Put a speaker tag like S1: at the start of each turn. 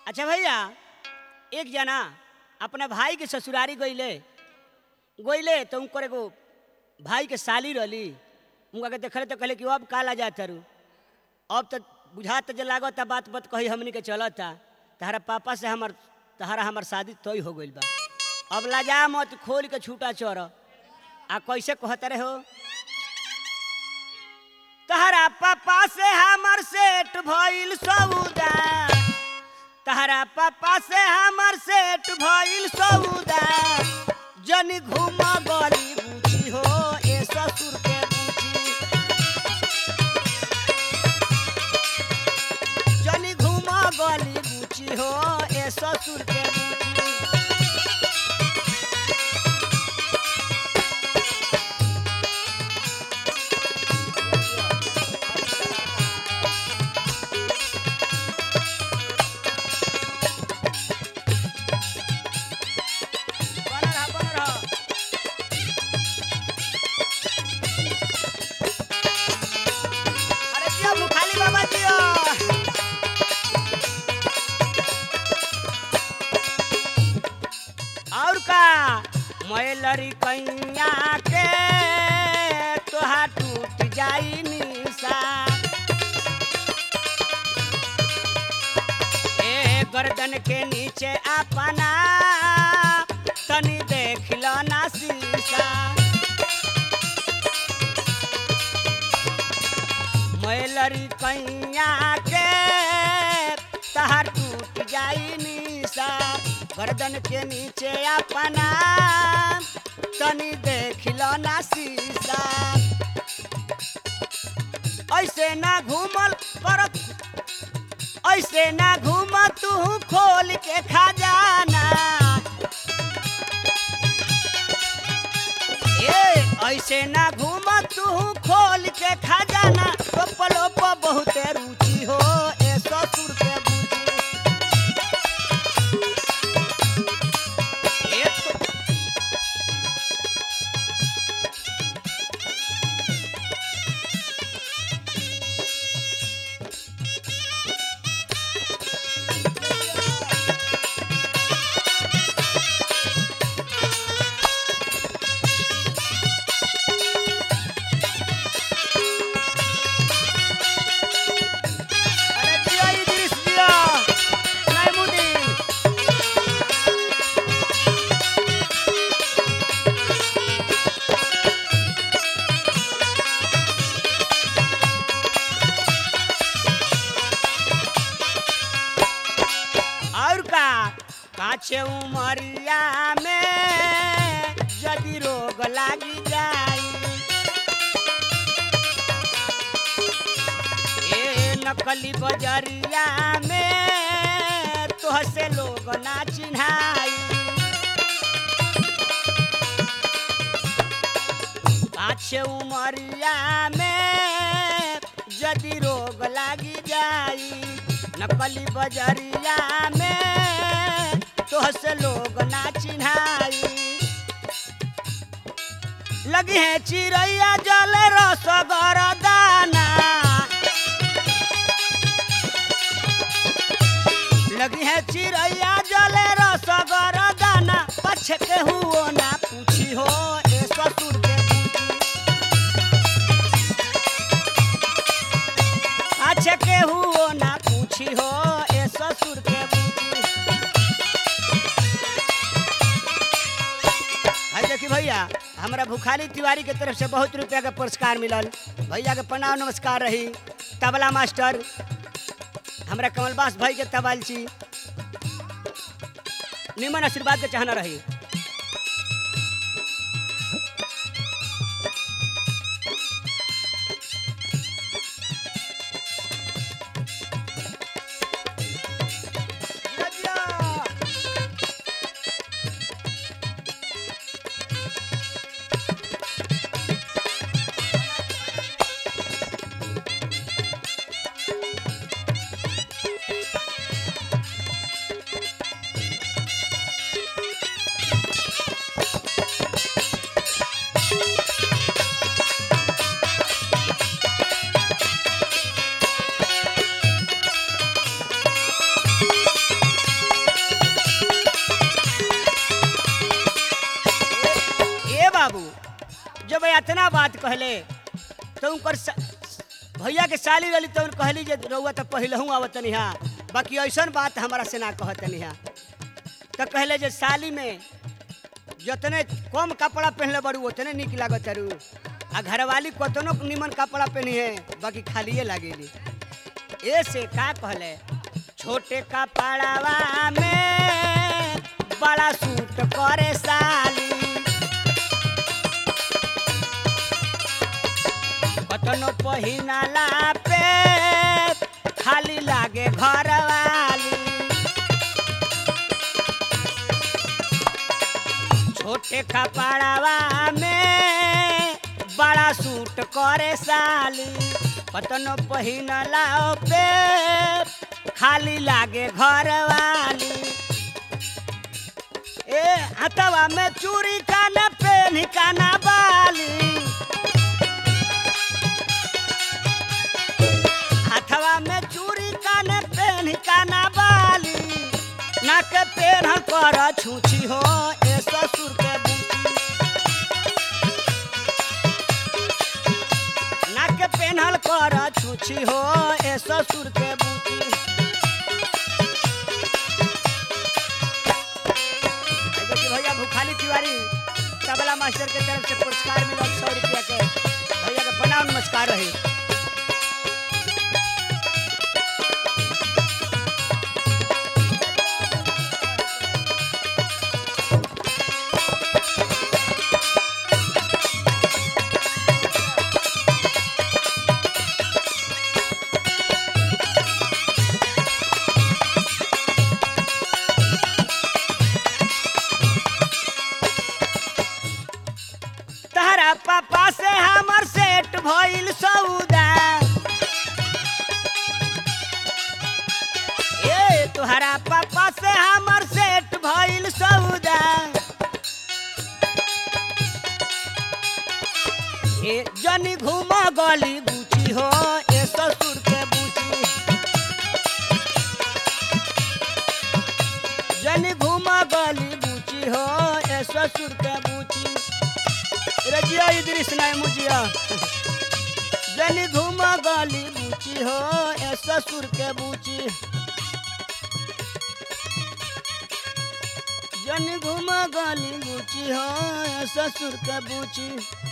S1: अच्छा भैया एक जना अपना भाई के ससुरारी गईले गईले तो उनकर एगो भाई के साली रहली उनका के देखले तो कहले कि अब काला जा तारू अब तो बुझात जे लागता बात बात कही हमनी के चलता तहरा पापा से हमर तहरा हमर शादी तय हो गइल बा अब लाजा मत खोल के छूटा चोर आ कैसे कहते रहे हो तहरा पापा से हमर सेठ भइल सौदा तहरा पापा से हमर सेठ भइल सौदा जन घूम गली बूची हो ए ससुर के बूची जन घूम गली बूची हो ए ससुर के बूची बनल रह, बनल रह। अरे जियो मुखाली बाबा जियो और का मैलरी कैया के तोहा टूट जाई निशा ए गर्दन के नीचे अपना तनी देख लो ना शीशा मैलरी कैया के तहर टूट जाई निशा गर्दन के नीचे अपना तनी देख लो ना शीशा ऐसे ना घूमल कर ऐसे ना घूम तू खोल के खजाना ए ऐसे ना घूम तू खोल के खजाना टोपलो पर बहुते रुचि हो ए ससुर के बूझी ए तो- अरे जियो इद्रिस जियो नाइमुद्दीन और का काछे उमरिया में यदि रोग लागी जाई ए नकली बजरिया में तोहसे लोग ना चिन्हाई पाछे उमरिया में यदि रोग लागी जाई नकली बजरिया में तोहसे लोग ना चिन्हाई लगी है चिड़ैया जल रसगर दाना लगी है चिड़ैया जल रसगर दाना पछ के हुओ ना पूछी हो ए ससुर के बूटी अच्छा के हुओ ना पूछी हो ए ससुर के बूटी है देखी भैया हमरा भुखारी तिवारी के तरफ से बहुत रुपया के पुरस्कार मिलल भैया के प्रणाम नमस्कार रही तबला मास्टर हमरा कमलबास भाई के तबाल छी निमन आशीर्वाद के चाहना रही इतना बात कहले तो उनकर सा- भैया के साली रही तो कहली जे रउआ तो पहलहू आवत निहा बाकी ऐसन बात हमारा से ना कहत निहा तो कहले जे साली में जतने कम कपड़ा पहनले बड़ू उतने निक लागत रू आ घरवाली कतनो निमन कपड़ा पहनी है बाकी खालिए लागेली ऐसे का कहले छोटे कपड़ावा में बड़ा सूट करे साली कतनो पहिनाला पे खाली लागे घरवाली छोटे कपड़ावा में बड़ा सूट करे साली कतनो पहिनला पे खाली लागे घरवाली ए हथवा में चूड़ी काना पेन काना बाली हथवा में चूड़ी काने पेन काना बाली नाक पेन कर छूछी हो ए ससुर के बूटी नाक पेनहल कर छूछी हो ए ससुर के बूटी आई देखी भैया भूखाली तिवारी तबला मास्टर के तरफ से पुरस्कार मिलल सौ रुपया के भैया के प्रणाम नमस्कार रही तहरा पापा से हमर सेट भइल सौदा ए तुहरा पापा से हमर सेट भइल सौदा ए जनी घूम गली गुची हो ए ससुर के बूची जनी घूम गली बूची हो ए ससुर के बूची रजिया इद्रिस नाय मुजिया जनी घूम गली बूची हो ए ससुर के बूची जनी घूम गली बूची हो ए ससुर के बूची